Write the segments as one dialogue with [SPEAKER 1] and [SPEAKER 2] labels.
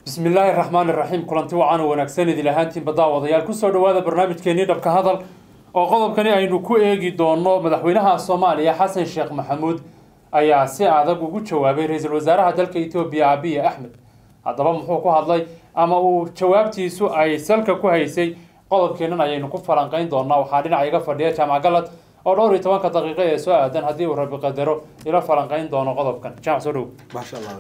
[SPEAKER 1] bismi illaahi raxmaan iraxiim kulanti wacan oo wanaagsan idil ahaantiinba daawadayaal kusoo dhawaada barnaamijkeenii dhabka hadal oo qodobkani aynu ku eegi doono madaxweynaha soomaaliya xasan sheekh maxamuud ayaa si adag ugu jawaabay ra-iisul wasaaraha dalka etoobiya abiy axmed haddaba muxuu ku hadlay ama uu jawaabtiisu ay salka ku haysay qodobkeennan ayaynu ku falanqayn doonaa waxaa dhinaca iga fadhiya jaamac galad oo dhowr iyo tobanka daqiiqo ee soo aadan haddii uu rabi qadaro ila falanqayn doono qodobkan jaamac soo dhow
[SPEAKER 2] maasha allah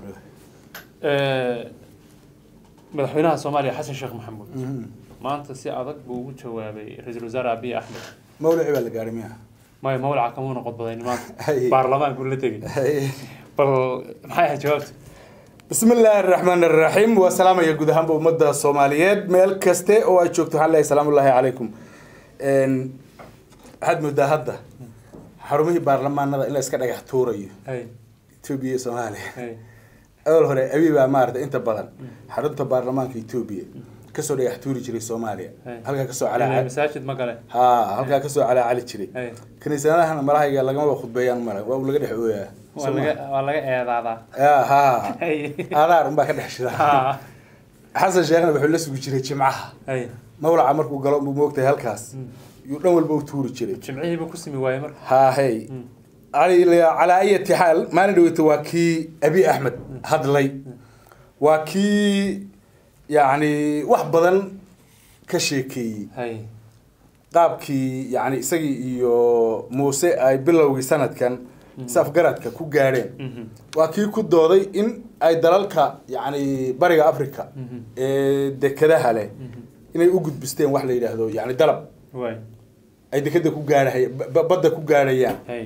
[SPEAKER 1] madaxweynaha soomaaliya xasan sheekh maxamuud maanta si adag buu ugu jawaabay ra-iisul wasaare abiy axmed
[SPEAKER 2] mawlici baa la gaadhay miya
[SPEAKER 1] maya mawlaca kamuuna qodbadayn maanta
[SPEAKER 2] Hay.
[SPEAKER 1] baarlamaanku la tegay bal maxay ahayd jawaabta
[SPEAKER 2] bismi illaahi araxmaan araxiim waa salaamaya guud ahaanba ummadda soomaaliyeed meel kaste oo ay joogto waxaan leeyahay salaamu ullaahi calaykum Een, waxaad moodaa hadda xarumihii baarlamaanada in la iska dhagax tuurayo
[SPEAKER 1] hay
[SPEAKER 2] etoobiya iyo soomaaliya
[SPEAKER 1] hay
[SPEAKER 2] awal hore abi baa maarata inta badan xarunta baarlamaanka etoobiya kasoo dhagax tuuri jiray soomaaliya
[SPEAKER 1] Hey.
[SPEAKER 2] halkaa kasoo
[SPEAKER 1] Ilaa
[SPEAKER 2] calaa
[SPEAKER 1] masaajid ma gale
[SPEAKER 2] ha halkaa kasoo calaacali jiray
[SPEAKER 1] hay
[SPEAKER 2] kiniisadahana malahayga lagamaba khudbeeyaan male waa uu laga dhex ooyaa
[SPEAKER 1] waa laga waa laga eedaadaa
[SPEAKER 2] ya ha
[SPEAKER 1] hay
[SPEAKER 2] aadaar unbaa ka dhex shida
[SPEAKER 1] ha
[SPEAKER 2] xasan sheekhna wuxuu la sugi jiray jimcaha
[SPEAKER 1] hay
[SPEAKER 2] mawlaca markuu galo buu moogtahay halkaas yuu dhan walba u tuuri jiray
[SPEAKER 1] jimcihiiba ku simi waayey marka
[SPEAKER 2] ha hey calaa ayati xaal maalin dhaweyta waa kii abi axmed hadlay waa kii yacni wax badan ka sheekeeyey
[SPEAKER 1] hay
[SPEAKER 2] qaabkii yani isagii iyo muuse ay bilowgii sanadkan safgaradka ku gaadheen
[SPEAKER 1] Mhm.
[SPEAKER 2] waa kii ku dooday in ay dalalka yani bariga africa
[SPEAKER 1] Mhm.
[SPEAKER 2] ee dekedaha leh inay u gudbisteen wax la yidhaahdo yani dalab
[SPEAKER 1] waay
[SPEAKER 2] ay dekeda ku gaadhahay ba- badda ku gaadhayaan
[SPEAKER 1] hay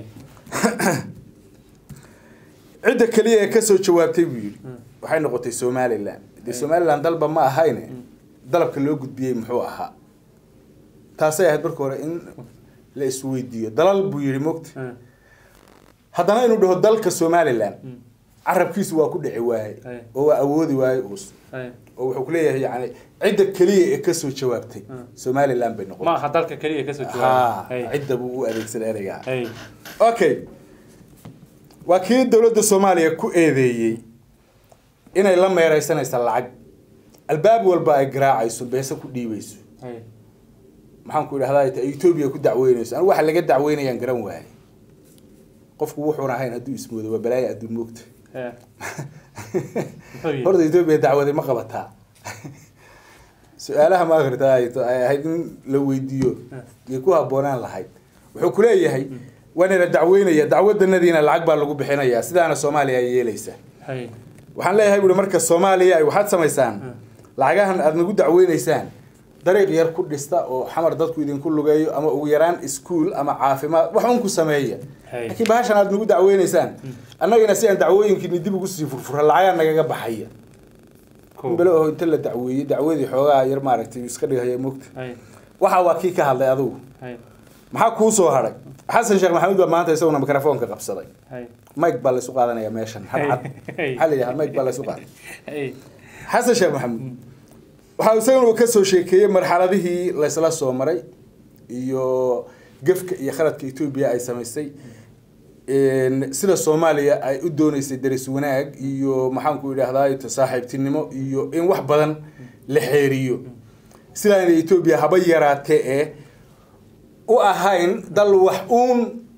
[SPEAKER 2] cidda keliya ee kasoo jawaabtay buu yidhi waxay noqotay somalilan dee somalilan dalba ma ahayne dalabka loo gudbiyey muxuu ahaa taasay ahayd marka hore in la isweydiiyo dalal buu yidhi mogta
[SPEAKER 1] Hmm.
[SPEAKER 2] haddana inuu dhaho dalka somalilan carabkiisu waa ku dhici waaye
[SPEAKER 1] Ay.
[SPEAKER 2] oo waa awoodi waaye uus
[SPEAKER 1] hay
[SPEAKER 2] oo wuxuu ku leeyahay yani cidda keliya ee kasoo jawaabtay
[SPEAKER 1] Hmm.
[SPEAKER 2] somalilan bay
[SPEAKER 1] ma
[SPEAKER 2] noqotay
[SPEAKER 1] aha dalka keliya kasoo
[SPEAKER 2] ha
[SPEAKER 1] jawaabay hay
[SPEAKER 2] cidda buu u adeegsaday ereygaa
[SPEAKER 1] hay
[SPEAKER 2] okay waa kii dowladda soomaaliya ku eedeeyey inay la meereysanaysa lacag albaab walba ay garaacayso beese ku dhiibayso
[SPEAKER 1] hay
[SPEAKER 2] maxaan ku idhahdaa ay etoobiya ku dacweynayso anigu waxa laga dacweynayaan garan waaye qofku wuxuun ahayn hadduu ismoodo waa balaayo adduun moogta
[SPEAKER 1] he muxuu yidhi
[SPEAKER 2] horta etoobiya dacwaday ma qabataa su-aalaha ma akrita ay ay ahayd in la weydiiyo yay ku habboonaan lahayd wuxuu ku leeyahay waana la dacweynaya dacwadanadiina lacag baa lagu bixinayaa sidaana soomaaliya ay yeelaysa
[SPEAKER 1] hay
[SPEAKER 2] waxaan leeyahay buuri marka soomaaliya ay waxaad samaysaan lacagahan aada nagu dacweynaysaan dariiq yar ku dhista oo xamar dadku idinku lugeeyo ama ugu yaraan iskuol ama caafimaad wax un ku sameeya
[SPEAKER 1] Hey.
[SPEAKER 2] laakiin bahashan aada nagu dacweynaysaan annagina si aan dacwooyinkiini dib ugu sii furfura lacagaa nagaga baxaya
[SPEAKER 1] Cool.
[SPEAKER 2] bele oo inta la dacweeyey dacwadii xoogaa yar maaragtay iska dhigaya mogta
[SPEAKER 1] hay
[SPEAKER 2] waxa waa kii ka hadlay adugu
[SPEAKER 1] hay
[SPEAKER 2] maxaa kuu soo hadhay xasan sheekh maxamuud baa maanta isaguna mikrofoonka qabsaday
[SPEAKER 1] hay
[SPEAKER 2] mike baa laysu qaadanaya meeshan hadcad
[SPEAKER 1] Hey.
[SPEAKER 2] maxaa la yidhaha mike baa laysu qaaday
[SPEAKER 1] hay
[SPEAKER 2] xasan sheekh maxamuud waxaa isaguna uu kasoo sheekeeyey marxaladihii laysla soo maray iyo gefka iyo khaladka etoobiya ay samaysay Een, sida soomaaliya ay u dooneysay daris wanaag iyo maxaanku idhahdaa saaxiibtinimo iyo in wax badan la xeeriyo sidaana etoobiya haba yaraatee ee u ahayn dal wax uun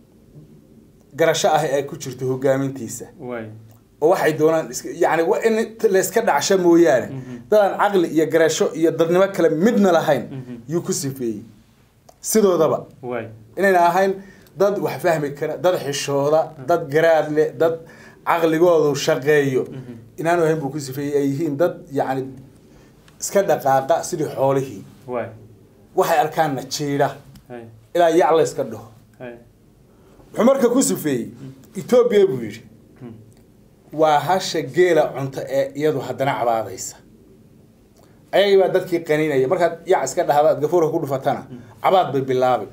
[SPEAKER 2] garasho ah ee ay ku jirto hogaamintiisa
[SPEAKER 1] waay
[SPEAKER 2] oo waxay doonaan iska- yani waa in layska dhacsha mooyaane dadaan caqli iyo garasho iyo dadnimo kale midna lahayn yuu ku sifeeyey sidoodaba
[SPEAKER 1] waay
[SPEAKER 2] inayna ahayn dad wax fahmi kara dad xishooda dad garaad leh dad caqligoodu shaqeeyo inaanu ahayn buu ku sifeeyey ay yihiin dad yani iska dhaqaaqa sidii xoolihii
[SPEAKER 1] waay
[SPEAKER 2] waxay arkaanna jiidha
[SPEAKER 1] hay
[SPEAKER 2] ilaa yac la iska dhaho
[SPEAKER 1] hay
[SPEAKER 2] wuxuu marka ku sifeeyey etoobiya buu yidhi waa hasha geela cunto ee iyadu haddana cabaadaysa ayagii baa dadkii qaninaya markaad yac iska dhahda aad gafuurka ku dhufatana cabaad bay bilaabi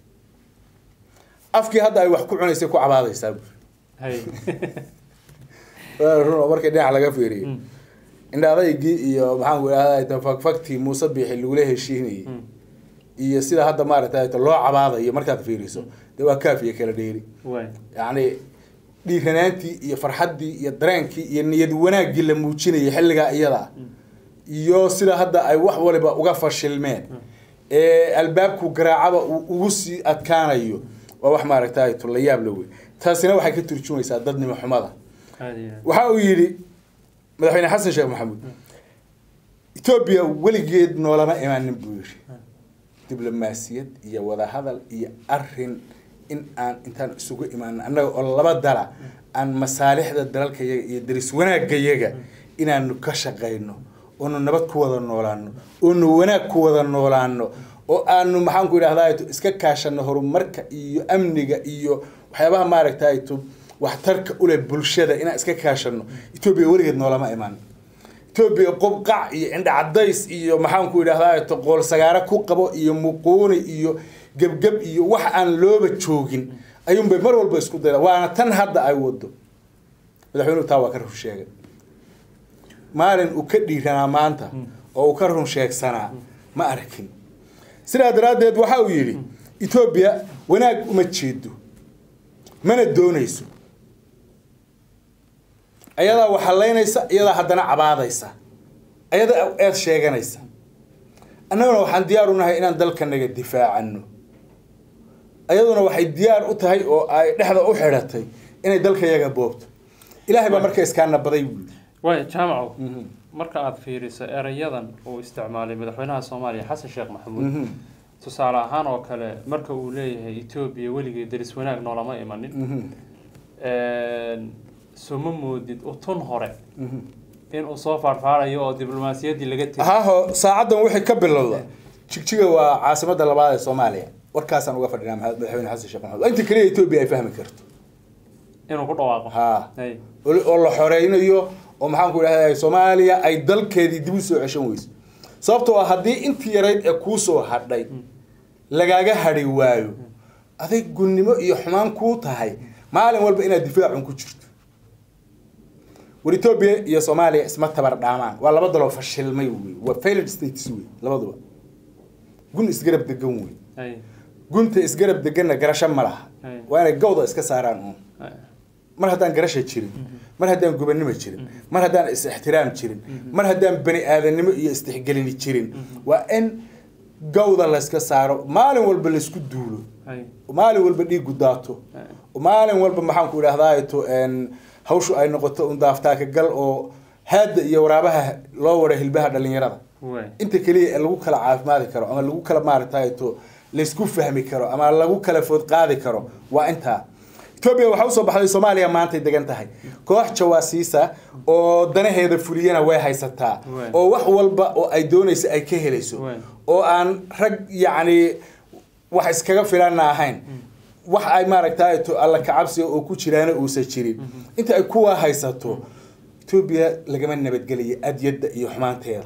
[SPEAKER 2] afkii hadda ay wax ku cunaysay ku cabaadaysaa buuri
[SPEAKER 1] hay
[SPEAKER 2] Waa run oo markii dhinac laga fiiriyo indhaadaygii iyo maxaan ku idhahdaa fakfaktii muuse biixi lagula heshiinayay iyo sida hadda maaragtay loo cabaadayo markaad fiiriso dee waa kaaf iyo kala dheeri
[SPEAKER 1] waay
[SPEAKER 2] yacni dhiiranaantii iyo farxaddii iyo dareenkii iyo niyad wanaaggii la muujinayay xilligaa iyada iyo sida hadda ay wax waliba uga fashilmeen ee albaabku garaacaba uu ugu sii adkaanayo waa wax maaragtay la yaab la wey taasina waxay ka turjumaysaa dadnimo xumada
[SPEAKER 1] aad iyo aad
[SPEAKER 2] waxa uu yidhi madaxweyne xasan sheekh maxamuud etoobiya weligeed noolama imaanin buu yidhi diblomaasiyad iyo wadahadal iyo arin in aan intaan isugu imaanin annaga oo laba dala aan masaalixda dalalkayaga iyo daris wanaagayaga inaanu ka shaqayno oonu nabad ku wada noolaano oonu wanaag ku wada noolaano oo aanu maxaanku idhahdaa iska kaashano horumarka iyo amniga iyo waxyaabaha maaragtay waxtarka ule bulshada inaan iska kaashano etoobiya weligeed noolama imaan etoobiya qobqac iyo indha cadays iyo maxaanku idhahdaa qool sagaaro ku qabo iyo muquuni iyo gebgeb iyo wax aan looba joogin ayuunbay mar walba isku dayda waana tan hadda ay wado madaxweynuhu taa waa ka run sheegay maalin uu ka dhiiranaa maanta oo uu ka run sheegsanaa ma arkin sidaa daraaddeed waxa uu yidhi etoobiya wanaag uma jeedo mana doonayso ayadaa waxalaynaysa iyadaa haddana cabaadaysa ayadaa eed sheeganaysa annaguna waxaan diyaar u nahay inaan dalkanaga difaacano ayaduna waxay diyaar u tahay oo ay dhexda u xidhatay inay dalkayaga boobto ilaahay baa marka iskaana baday buui
[SPEAKER 1] waay jaamacow marka aada fiiriso erayadan uu isticmaalay madaxweynaha soomaaliya xasan sheekh maxamuud tusaale ahaan oo kale marka uu leeyahay etoobiya weligii daris wanaag noolama imanin suma moodid utun hore inuu soo faarfaarayo oo diblomaasiyaddii laga tegay
[SPEAKER 2] haho saacaddan wixii ka bilowda jigjiga waa caasimada labaad ee soomaaliya warkaasaan uga fadhinaa madaxweyne xasan sheekh maxamuud inta keliya etoobiya ay fahmi karto
[SPEAKER 1] inuu ku dhawaaqo
[SPEAKER 2] ha
[SPEAKER 1] Hay.
[SPEAKER 2] oo la xoreynayo oo maxaanku idhahda soomaaliya ay dalkeedii dib u soo ceshan weyso sababtoo ah haddii intii yarayd ee kuusoo hadhay lagaaga hadhi waayo aday gunnimo iyo xumaan kuu tahay maalin walba inaad difaacun ku jirto war etoobiya iyo soomaaliya isma tabar dhaamaan waa laba daloo fashilmay wey waa failed states wey labaduba gun isgarab degan wey
[SPEAKER 1] Hay.
[SPEAKER 2] gunta isgarab deganna garasho ma laha
[SPEAKER 1] Hay.
[SPEAKER 2] waa inay gawda iska saaraan uun
[SPEAKER 1] Hay.
[SPEAKER 2] mar haddaan garasha jirin mar haddaan gubannimo jirin mar haddaan is-ixtiraam jirin mar haddaan bani aadanimo iyo istixgelini jirin waa in gawda layska saaro maalin walba laysku duulo
[SPEAKER 1] Hay.
[SPEAKER 2] maalin walba dhiigu daato
[SPEAKER 1] Hay.
[SPEAKER 2] maalin walba maxaanku idhahdaa to hawshu ay noqoto un daaftaaka gal oo haadda iyo waraabaha loo wara hilbaha dhalinyarada
[SPEAKER 1] Waay.
[SPEAKER 2] inta keliya ee lagu kala caafimaadi karo ama lagu kala maaragtay to laysku fahmi karo ama lagu kala food qaadi karo waa intaa etoobiya waxaa usoo baxday soomaaliya maantay degan tahay koox jawaasiisa oo danaheeda fuliyana way haysataa
[SPEAKER 1] Waay.
[SPEAKER 2] oo wax walba oo ay doonaysa ay ka helayso
[SPEAKER 1] Waay.
[SPEAKER 2] oo aan rag yacni wax iskaga filana ahayn wax ay maaragtay to alla kacabsiga oo ku jiraana uusan jirin inta ay kuwa haysato etoobiya lagama nabadgelayo adyadda iyo xumaanteeda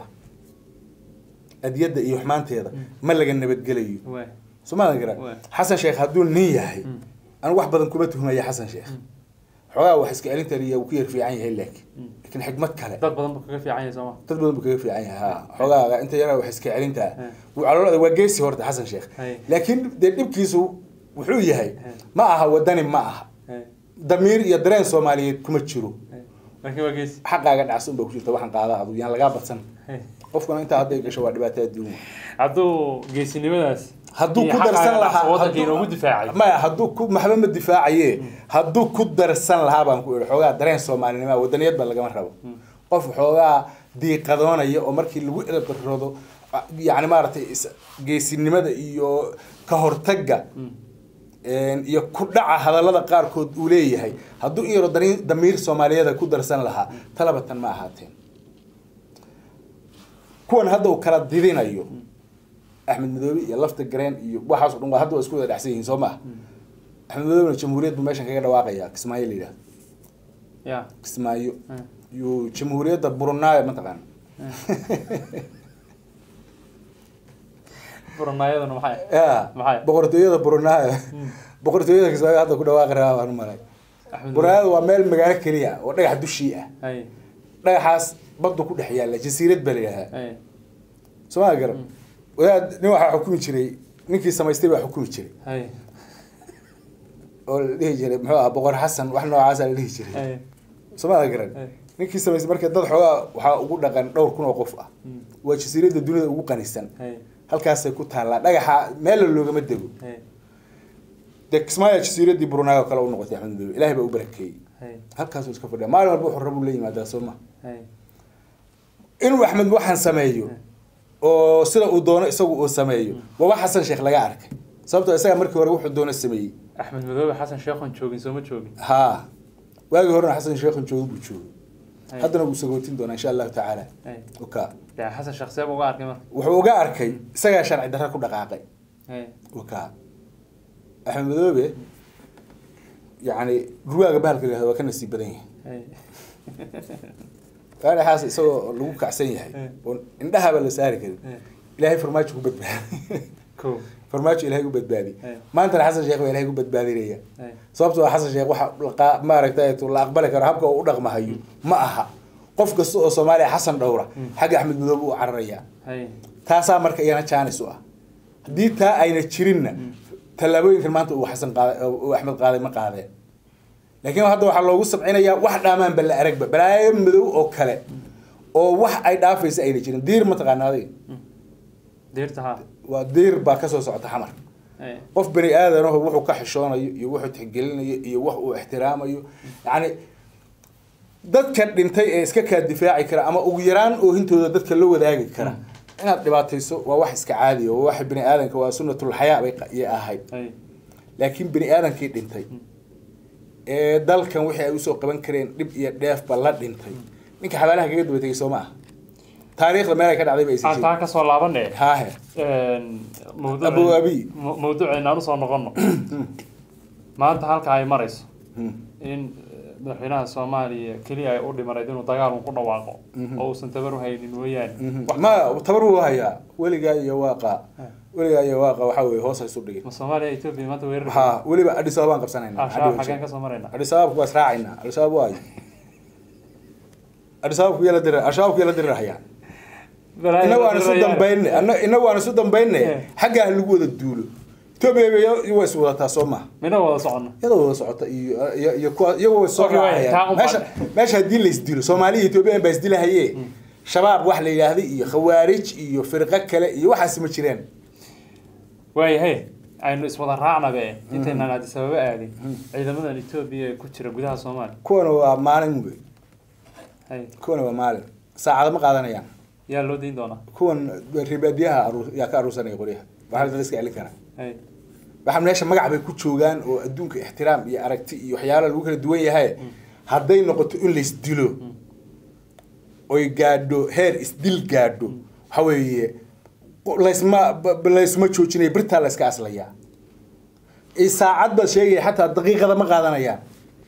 [SPEAKER 2] adyadda iyo xumaanteeda ma laga nabadgelayo
[SPEAKER 1] Waay.
[SPEAKER 2] soomaadan garan
[SPEAKER 1] Waay.
[SPEAKER 2] xasan sheekh hadduu nin yahay anigu wax badan kuma tuhmaya xasan sheekh xoogaa wax iska celintan iyo uu ku yar fiican yahay laakiin laakiin xigmad kale
[SPEAKER 1] dad badan buu kaga fiican yahay sooma
[SPEAKER 2] dad badan buu kaga fiican yahay ha xoogaa inta yara wax iska celintaa wuu caloolada waa geesi horta xasan sheekh
[SPEAKER 1] Hay.
[SPEAKER 2] laakiin dee dhibkiisu wuxuu yahay ma aha wadani ma aha
[SPEAKER 1] Hay.
[SPEAKER 2] damiir iyo dareen soomaaliyeed kuma jiro
[SPEAKER 1] Hay. laakiin waa geesi
[SPEAKER 2] xaqaaga dhacsan baa ku jirta waxaan qaada adu yaan lagaa badsan
[SPEAKER 1] Hay.
[SPEAKER 2] qofkuna intaa hadday gasho waa dhibaato adduun
[SPEAKER 1] hadduu geesinimadaas
[SPEAKER 2] hadduu
[SPEAKER 1] iyo
[SPEAKER 2] ku
[SPEAKER 1] xaqaaga
[SPEAKER 2] darsan
[SPEAKER 1] dhacsan
[SPEAKER 2] lahaa
[SPEAKER 1] waddanka
[SPEAKER 2] hadduu-
[SPEAKER 1] inoogu difaacay
[SPEAKER 2] maya hadduu ku maxba ma difaacaye hadduu ku darsan lahaa baan ku ihi xoogaa dareen soomaalinima wadaniyad ba lagama rabo qof xoogaa diiqadoonaya oo markii lagu elbaroodo yani maaragtay is- geesinimada iyo ka hortagga iyo ku dhaca hadallada qaarkood uu leeyahay hadduu in yaro dari- damiir soomaaliyeeda ku darsan lahaa talabatan ma ahaateen kuwan hadda uu kala didinayo axmed madoobe iyo lafta gareen iyo waxaasoo dhan waa hadda waa isku wada dhexsan yihiin soo maha axmed madoobena jamhuuriyad buu meeshan kaga dhawaaqaya kismaayo la yidhahdo
[SPEAKER 1] ya
[SPEAKER 2] kismaayo
[SPEAKER 1] Mm.
[SPEAKER 2] yuu jamhuuriyadda burunaayo mataqaana
[SPEAKER 1] buranaayaduna maxay
[SPEAKER 2] ya
[SPEAKER 1] Maxay?
[SPEAKER 2] boqortooyada burunaayo boqortooyada kismaayo hadda ku dhawaaqi rabaa baan u malay
[SPEAKER 1] Axmed
[SPEAKER 2] burunaayo waa meel magaalo keliya oo dhagax dushii ah
[SPEAKER 1] hay
[SPEAKER 2] dhagaxaas baddu ku dhex yaalla jasiirad baa la yidhahdaa
[SPEAKER 1] hay
[SPEAKER 2] somaa garan wadaad nin waxaa xukumi jiray ninkii samaystay baa xukumi jiray
[SPEAKER 1] hay
[SPEAKER 2] oo la dhihi jiray muxuu ah boqor xasan wax noocaasa la dhihi jiray
[SPEAKER 1] hay
[SPEAKER 2] somaa garan
[SPEAKER 1] Hey.
[SPEAKER 2] ninkii samaysay marka dad xoogaa waxaa ugu dhaqan dhowr kun oo qof ah
[SPEAKER 1] Mm.
[SPEAKER 2] waa jasiiradda dunida ugu qanisan
[SPEAKER 1] Hey,
[SPEAKER 2] halkaasay ku taallaa dhagaxa meella loogama dego
[SPEAKER 1] hey,
[SPEAKER 2] dee kismaayo jasiiraddii brunei oo kale u noqotay axmed madoobe ilaahay baa u barakeeyey
[SPEAKER 1] hey,
[SPEAKER 2] halkaasuu iska fadhiya maalin walba wuxuu rabuu la yimaadaa soo ma
[SPEAKER 1] hey.
[SPEAKER 2] inuu axmed waxaan sameeyo oo sida uu doono isagu uu sameeyo waa wax xasan sheekh laga arkay sababtoo isaga markii hore wuxuu doono sameeyey
[SPEAKER 1] axmed madoobe xasan sheekhoon joogin sooma joogin
[SPEAKER 2] haa waagii horena xasan sheekhan joogo buu joogay
[SPEAKER 1] Hey,
[SPEAKER 2] haddana wuu sagootin doonaa insha allahu tacaala
[SPEAKER 1] hey.
[SPEAKER 2] oka
[SPEAKER 1] dee xasan sheekh seeba uga arkay marka
[SPEAKER 2] wuxuu uga arkay isagaa sharci darra ku dhaqaaqay
[SPEAKER 1] Hey,
[SPEAKER 2] oka axmed madoobe yacni ruwaaga bahalka la waa ka nasiib badan yahay
[SPEAKER 1] hey.
[SPEAKER 2] gaadhaxaas isagoo lagu kacsan yahay
[SPEAKER 1] Eh.
[SPEAKER 2] oo indhahaba la saari karin
[SPEAKER 1] Eh.
[SPEAKER 2] ilaahay farmaajo ku badbaadi
[SPEAKER 1] Cool.
[SPEAKER 2] farmaajo ilaahay ku badbaadi
[SPEAKER 1] Eh.
[SPEAKER 2] maantana xasan sheekh baa ilaahay ku badbaadinaya
[SPEAKER 1] Hey,
[SPEAKER 2] sababtoo ah xasan sheekh waxa laqa- maaragtay la aqbali karo habka uu u dhaqmahayo ma aha qof kasta oo soomaaliya xasan dhowra xagga axmed madoobe uu cararaya
[SPEAKER 1] hey.
[SPEAKER 2] taasaa marka iyana jaanis u ah haddii taa ayna jirinna tallaabooyinkan maanta uu xasan qaaday uu axmed qaaday ma qaadeen laakiin hadda waxaa loogu sabcinayaa wax dhaamaanba la aragba balaayo madow oo kale oo wax ay dhaafaysa ayna jirin diir mataqaana adiga
[SPEAKER 1] Diirta haa.
[SPEAKER 2] waa diir baa kasoo socota xamar
[SPEAKER 1] Hey,
[SPEAKER 2] qof bani aadanaho wuxuu ka xishoonayo iyo wuxuu tixgelinayo iyo wax uu ixtiraamayo yacni dadka dhintay ee iska kaa difaaci kara ama ugu yaraan oohintooda dadka la wadaagi kara inaad dhibaatayso waa wax iska caadiya waa wax bani aadanka waa sunnatul xayaa bay qa- iyo ahayd
[SPEAKER 1] hey.
[SPEAKER 2] laakiin bani aadankii dhintay ee dalkan wixii ay usoo qaban kareen dhib iyo dheefba la dhintay ninka xabaalaha kaga daba tegay soo ma aha taariikhda meel ay ka dhacday ba aysan
[SPEAKER 1] aan taa
[SPEAKER 2] jirin
[SPEAKER 1] kasoo laabane
[SPEAKER 2] haahe
[SPEAKER 1] mawduuc
[SPEAKER 2] Abu Abi.
[SPEAKER 1] mawduuceena aan usoo noqono maanta halka ay marayso
[SPEAKER 2] Hmm.
[SPEAKER 1] in eh, madaxweynaha soomaaliya keliya ay u dhimanayd inuu dagaal un ku dhawaaqo oo uusan tabar u haynin weeyaan Wax-
[SPEAKER 2] ma tabar wuu hayaa weligaa iyo waaqa weligaa iyo waaqa waxaa weye hoos haysu dhigin
[SPEAKER 1] ma soomaaliya etoobiya maanta weerar
[SPEAKER 2] ha weliba adis ababaan qabsanayna
[SPEAKER 1] al-shabaab xageen kasoo marayna
[SPEAKER 2] adis ababku waa israacaynaa al-shabaab waayo adis ababku yaa la dira al-shabaabku yaa la dirirahayaan inna waan isu dambayne anna- inna waan isu dambayne
[SPEAKER 1] Eh.
[SPEAKER 2] xaggaa lagu wada duulo etoobiya waa is wadataa soo maha
[SPEAKER 1] mina wada socono
[SPEAKER 2] iyadoo wada socota iyo iyo iyo kuwa iyagoo way soo
[SPEAKER 1] Okay, waay, taa
[SPEAKER 2] raacayaan
[SPEAKER 1] un
[SPEAKER 2] meesha
[SPEAKER 1] baan-
[SPEAKER 2] meesha haddii la isdilo soomaaliya iyo ethoobiyan baa isdilahaye shabaab wax la yidhaahday iyo khawaarij iyo firqo kale iyo waxaasi ma jireen
[SPEAKER 1] waayahay aynu iswada raacnabe intaynaan addis ababa aadin ciidamadan etoobiya ee ku jira gudaha soomaaliya
[SPEAKER 2] kuwana waa maalin wey
[SPEAKER 1] hay
[SPEAKER 2] kuwana waa maalin saacado ma qaadanayaan
[SPEAKER 1] yaa loo dayn doonaa
[SPEAKER 2] kuwan ribaadiyaha aruur- yaa ka aruursanaya qoryaha waxaa dad iska celin karaa
[SPEAKER 1] hay
[SPEAKER 2] waxaa meesha magac bay ku joogaan oo adduunka ixtiraam iyo aragti iyo waxyaalo lagu kala duwan yahay hadday noqoto in laisdilo oy gaadho heer isdil gaadho waxa weeye laysma ba- ba- laysma joojinaya birtaa la iska aslayaa i saacad baad sheegaya xataa daqiiqada ma qaadanayaan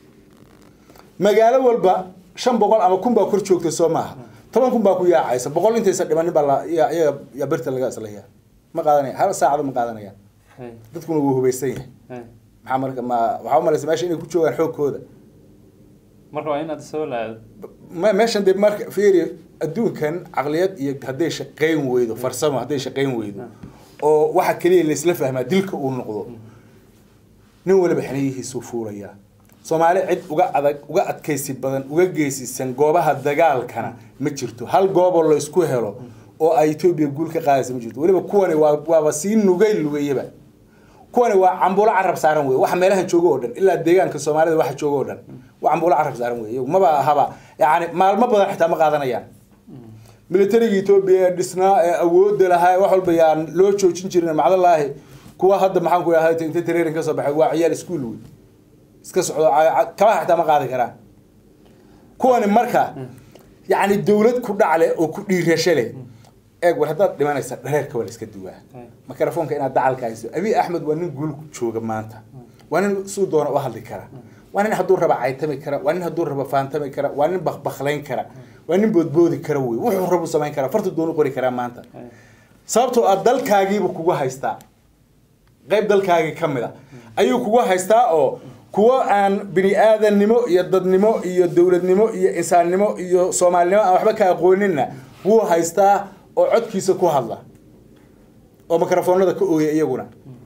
[SPEAKER 2] magaalo walba shan boqol ama kun baa kor joogta soo maaha toban kun baa ku yaacaysa boqol intaysa dhimanin baa la yaa iyaga yaa birta laga aslayaa ma qaadanaya hal saacado ma qaadanayaan
[SPEAKER 1] hay
[SPEAKER 2] dadkuna wuu hubaysan yahay
[SPEAKER 1] hay
[SPEAKER 2] maxaa marka ma waxaa umalaysa meesha inay ku joogaan xoogkooda
[SPEAKER 1] marka waa in addis ababa la aado
[SPEAKER 2] ma meeshan dee marka fiiri adduunkan caqliyad iyo hadday shaqayn weydo farsamo hadday shaqayn weydo oo waxa keliya laysla fahmaa dilka uu noqdo nin waliba xiniyihiisuu fuulayaa soomaali cid uga adag uga adkaysi badan uga geesisan goobaha dagaalkana ma jirto hal gooboo laysku helo oo ay etoobiya guul ka qaadaysa ma jirto weliba kuwani waa waaba sii nugay lugayaba kuwani waa cambuulo carab saaran wey waxa meelaha jooga oo dhan ilaa deegaanka soomaalida waxa jooga oo dhan waa cambuulo carab saaran wey iyagu maba ahaba yani maalmo badan xitaa ma qaadanayaan militariga etoobiya ee dhisnaa ee awoodda lahaa ee wax walba yaan loo joojin jirin macdalaahi kuwa hadda maxaan ku ahay inta training ka soo baxay waa ciyaal iskuul wey iska socdo ca- ca- kabaha xitaa ma qaadi karaan kuwani marka yacni dawlad ku dhacle oo ku dhiirasho leh eeg war haddaad dhimanaysa dhareerka waa la iska duwaa
[SPEAKER 1] Hay.
[SPEAKER 2] mikrofoonka inaad dacalka hayso abiy axmed waa nin guul ku jooga maanta waa nin suu doona u hadli kara waa nin hadduu raba caytami kara waa nin hadduu raba faantami kara waa nin bakbaklayn kara waa nin boodboodi kara wey wuxuu rabu samayn kara fartu doonu qori karaa maanta
[SPEAKER 1] hay
[SPEAKER 2] sababtoo ah dalkaagiibu kugu haystaa qayb dalkaagii ka mid a ayuu kugu haystaa oo kuwo aan bini aadannimo iyo dadnimo iyo dowladnimo iyo insaannimo iyo soomaalinimo aan waxba ka aqooninna wuu haystaa oo codkiisa ku hadla oo mikrofoonada ka ooya iyaguna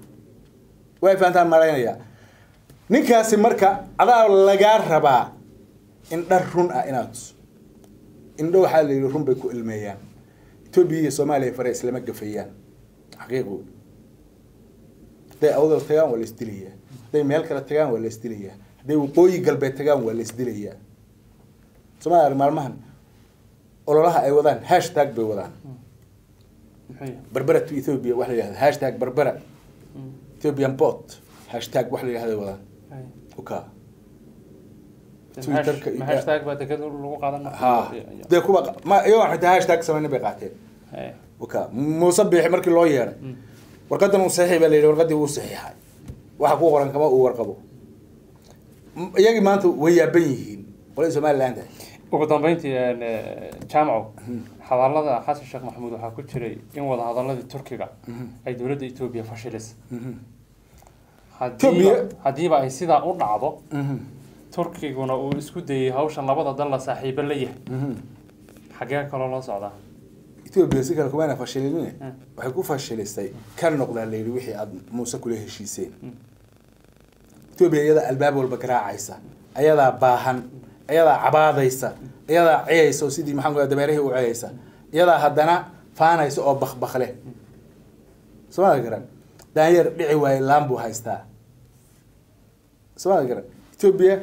[SPEAKER 2] way fahantaan malaynayaa ninkaasi marka adaa lagaa rabaa in dhar run ah inaad indho waxaa la yidhi run bay ku ilmeeyaan etoobiya iyo soomaaliya fare islama gafayaan xaqiiqu hadday awdal tagaan waa la isdilayaa hadday meel kale tagaan waa la isdilayaa hadday waqooyi galbeed tagaan waa la isdilayaa soomaaliya maalmahan ololaha ay wadaan hashtag bay wadaan
[SPEAKER 1] muxuu yahay
[SPEAKER 2] berbera to ethiopia wax la yihahdo hashtag berbera ethiopian port hashtag wax la yihahdo wadaan
[SPEAKER 1] Hay.
[SPEAKER 2] uka
[SPEAKER 1] Ma
[SPEAKER 2] Twitterka
[SPEAKER 1] hash- ma
[SPEAKER 2] iyo-
[SPEAKER 1] hashtag baa dekada lagu qaadan
[SPEAKER 2] ha dee kuwa ma iyagoo xitaa hashtag samayna bay qaateen
[SPEAKER 1] Hay.
[SPEAKER 2] uka muuse biixi markii loo yeeray
[SPEAKER 1] Mm.
[SPEAKER 2] warqadan uu saxiix baa la yidhi warqadii wuu saxiixay waxa ku qoran kama uu warqabo M- iyagii maanta way yaaban yihiin qolada somaliland
[SPEAKER 1] ugu dambeyntii een, eh, jaamacow hadallada xasan sheekh maxamuud waxaa ku jiray in wada hadaladii turkiga ay dowladda etoobiya fashilisay haddiiba
[SPEAKER 2] Ethiopia-
[SPEAKER 1] haddiiba ay sidaa u dhacdo turkiguna uu isku dayay hawshan labada dal la saaxiibo la yahay xagee kaloo loo socdaa
[SPEAKER 2] ethiopia si kale kumayna fashilinine
[SPEAKER 1] Mm.
[SPEAKER 2] waxay ku fashilisay ka noqdaa la yidhi wixii aada muuse kula heshiiseen ethiopia iyadaa albaab walba garaacaysa ayadaa baahan iyadaa cabaadaysa iyadaa ciyaysa oo sidii maxaan ku dameerihii u ciyaysa iyadaa haddana faanaysa oo bakbakle somaali garan daanyeer dhici waaye laan buu haystaa somaali garan ethiopia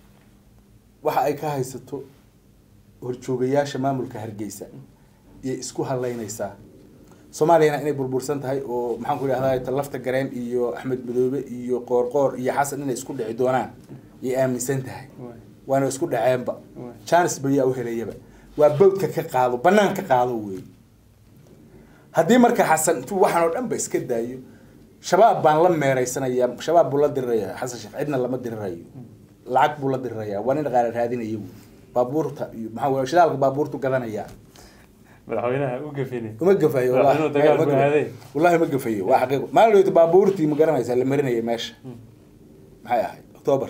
[SPEAKER 2] waxa ay ka haysato horjoogayaasha maamulka hargeysa iyo isku halaynaysaa soomaaliyana inay burbursan tahay oo maxaan ku idhahdaa lafta gareen iyo axmed madoobe iyo qoorqoor iyo xasan inay isku dhici doonaan yay aaminsan tahay
[SPEAKER 1] Waay.
[SPEAKER 2] waana isku dhaceenba
[SPEAKER 1] Waay.
[SPEAKER 2] janis bayaa u helayaba waa bawdka ka qaado banaan ka qaado wey haddii marka xasan intuu waxaan oo dhan ba iska daayo shabaab baan la meeraysanaya shabaab buu la diriraya xasan sheekh cidna lama dirirayo lacag buu la diriraya waa nin dhaqaale raadinaya wey baabuurta iyo maxaa wey shidaalka baabuurtu gadanaya
[SPEAKER 1] madaxweynaha u gafine
[SPEAKER 2] uma gafayo
[SPEAKER 1] Waa inuu dagaal
[SPEAKER 2] ma
[SPEAKER 1] ku
[SPEAKER 2] gafayo.
[SPEAKER 1] aaday.
[SPEAKER 2] wallahi ma gafayo waa xaqiiqo maalin dhaweyta baabuurtii ma garanaysaa la marinayay meesha maxay ahayd octoobar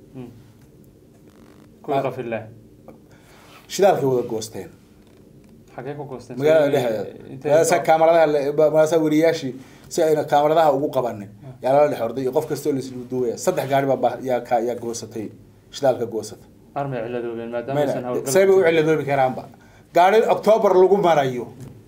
[SPEAKER 1] kuwii qafilah
[SPEAKER 2] shidaalkay wada goosteen
[SPEAKER 1] xagee ku goosteen
[SPEAKER 2] magaalada
[SPEAKER 1] Intee-
[SPEAKER 2] dhexdeeda sa kaamaradaha maasaa wariyaashii si ayna kaamaradaha ugu qabanin yaa lala dhex orday iyo qof kastoo laislu duwaya saddex gaari baa ba- yaa ka yaa goosatay shidaalka goosatay
[SPEAKER 1] armay ciladoobeen maadaama aysan hawlgal
[SPEAKER 2] say bay u ciladoobi karaanba gaari octoobar lagu marayo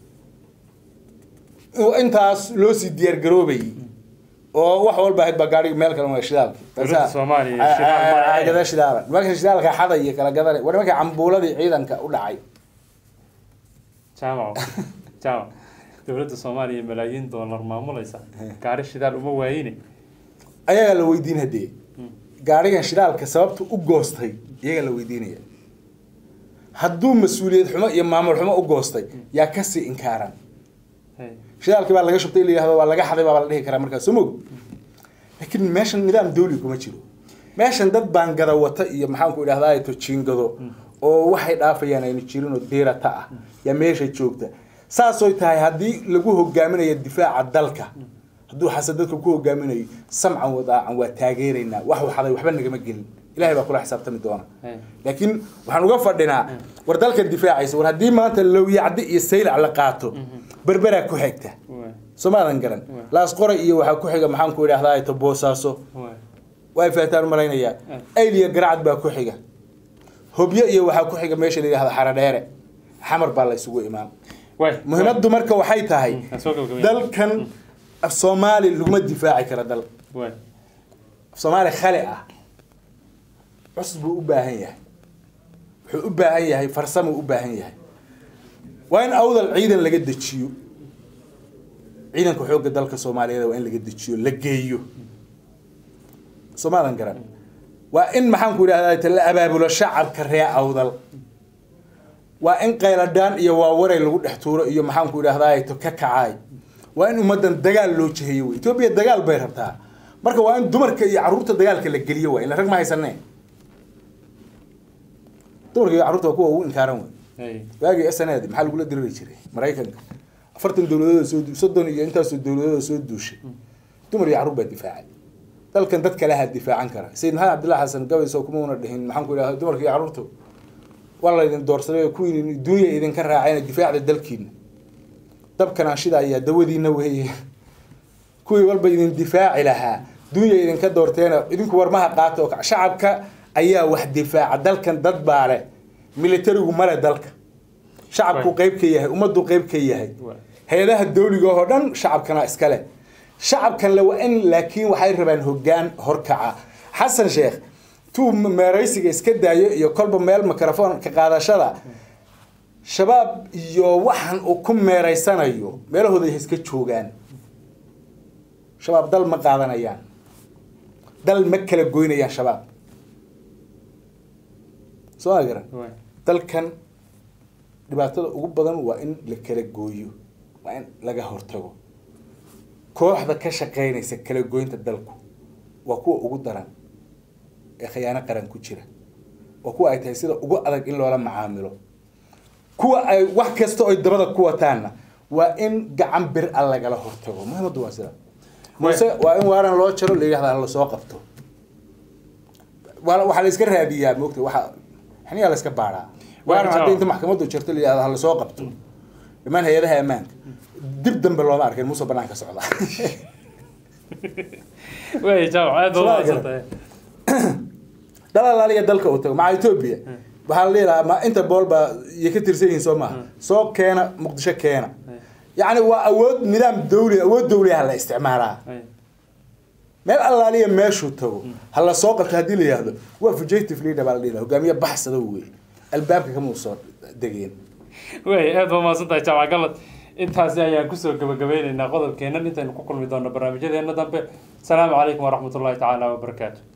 [SPEAKER 2] oo intaas loo sii diyaar garoobayay oo wax walba ahayd baa gaariga meel kale waa shidaalka
[SPEAKER 1] Dowladda Soomaaliya shidaal ma lahayn.
[SPEAKER 2] gada shidaala nimanka shidaalka xada iyo kala gadana war nimanka cambuuladii ciidanka u dhacay
[SPEAKER 1] jaamaco jaamac dowladda soomaaliya malaayiin doolar maamulaysa gaari shidaal uma waayine
[SPEAKER 2] ayagaa la weydiin hadee gaarigan shidaalka sababta u goostay iyagaa la weydiinaya hadduu mas-uuliyad xumo iyo maamul xumo u goostay yaa kasii inkaaran
[SPEAKER 1] Hey.
[SPEAKER 2] shidaalkii baa laga shubtay in la yihahdo waa laga xaday baa la dhihi karaa markaas soo mog laakiin meeshan nidaam dawli kuma jiro meeshan dad baan gada wata iyo maxaan ku idhahdaa to jiingado oo waxay dhaafayaan aynu jirin oo diirata ah yaa meesha joogta saasoy tahay haddii lagu hogaaminayo difaaca dalka hadduu xasan dadka ku hogaaminayo samcan wadaacan waa taageeraynaa wax waxaday waxba nagama gelin ilahay baa kula xisaabtami doona
[SPEAKER 1] Hey.
[SPEAKER 2] laakiin waxaan uga fadhinaa war dalkan difaacaysa war haddii maanta lowyacdi iyo saylac la qaato berberaa ku xigta
[SPEAKER 1] Waay.
[SPEAKER 2] soomaadan garan
[SPEAKER 1] Waay.
[SPEAKER 2] laas qoray iyo waxaa ku xiga maxaan ku idhahdaa to boosaaso
[SPEAKER 1] Waay.
[SPEAKER 2] way faataan malaynayaa ayl iyo garacad baa ku xiga hobyo iyo waxaa ku xiga meesha la yidhahda xaradheere xamar baa la isugu imaan
[SPEAKER 1] Waay.
[SPEAKER 2] muhiimaddu marka waxay tahay
[SPEAKER 1] Mm, aan soo gabagabeyn.
[SPEAKER 2] dalkan af soomaali laguma difaaci kara dal
[SPEAKER 1] Waay.
[SPEAKER 2] af soomaali khali ah cusub buu u baahan yahay wuxuu u baahan yahay farsamuu u baahan yahay waa in awdal ciidan laga dejiyo ciidanka xoogga dalka soomaaliyeed waa in laga dejiyo la geeyo soomaadan garan waa in maxaan ku idhahdaa la abaabulo shacabka ree awdal waa in qayladhaan iyo waawaray lagu dhex tuuro iyo maxaan ku idhahdaa to ka kacaay waa in ummaddan dagaal loo jeheeyo wey etoobiya dagaal bay rabtaa marka waa in dumarka iyo carruurta dagaalka la geliyo waa ila rag ma haysanee dumarka iyo carruurta waa kuwa ugu inkaaran wey
[SPEAKER 1] Hey.
[SPEAKER 2] waagii snad maxaa lagula diriri jiray maraykanka afartan dowladood soo du- soddon iyo intaasoo dowladood soo duushay dumar iyo carruur baa difaacay dalkan dad kaleha difaacan kara sayid maxamed cabdillahi xasan gabayso kuma una dhihin maxaan ku idhahda dumarka iyo carruurtu waa laydin doorsaday oo kuwiin duunya idinka raacayna difaacda dalkiina dabkan ashida ayaa dawadiina weeye kuwii walba idin difaaci lahaa duunya idinka doorteena idinku warmaha qaata oo ka- shacabka ayaa wax difaaca dalkan dad baa leh militarigu male dalka shacabku
[SPEAKER 1] Waay.
[SPEAKER 2] qayb ka yahay ummaddu qayb ka yahay
[SPEAKER 1] Waay.
[SPEAKER 2] hay-adaha dawliga oo dhan shacabkana iskale shacabkan le waa in laakiin waxay rabaan hoggaan horkaca xasan sheekh tuu meeraysiga iska daayo iyo kolba meel mikrofon ka qaadashada shabaab iyo waxan uu ku meeraysanayo meelahooda ay iska joogaan shabaab dal ma qaadanayaan dal ma kala goynayaan shabaab soo ma garan
[SPEAKER 1] Waay.
[SPEAKER 2] dalkan dhibaatada ugu badan waa in la kala gooyo waa in laga hortago kooxda ka shaqaynaysa kala goynta dalku waa kuwa ugu daran ee khiyaano qaran ku jira waa kuwa ay tahay sida ugu adag in loola macaamilo kuwa ay wax kasta oy dabada ku wataanna waa in gacan bir a lagala hortago muhiimaddu waa sida muse waa in waaran loo jaro la yidhahda lasoo qabto waa waxaa la iska raadiyaa moogta waxa xiniyaa la iska baadhaa waaran
[SPEAKER 1] Waa
[SPEAKER 2] haddii inta maxkamaddu jirto la yidhahda lasoo qabto dhammaan hay-adaha ammaanka dib dambe looma arkin muuse banaanka socda
[SPEAKER 1] waay jaamac aad baad
[SPEAKER 2] Soo
[SPEAKER 1] mahadsantahay
[SPEAKER 2] dalalaaliya dalka uu tago maca etoobiya waxaa la leeyahaa ma inta bool baa iyo ka tirsan yihiin soo maaha soo keena muqdisho keena yacni waa awood nidaam dawli awood dawliyaha la isticmaalaa
[SPEAKER 1] Waay.
[SPEAKER 2] meel allaaliya meeshuu tago ha la soo qabto haddii la yihahdo waa fugitive leader baa la dhihi lahaa hogaamiye baxsada wey albaabka kama soo degeen
[SPEAKER 1] waay aad baa mahadsantahay jaamac galad intaasi ayaan kusoo gabagabeyneynaa qodobkeennan intaynu ku kulmi doonno barnaamijyadeena dambe asalaamu calaykum waraxmatullahi tacaala wabarakaatu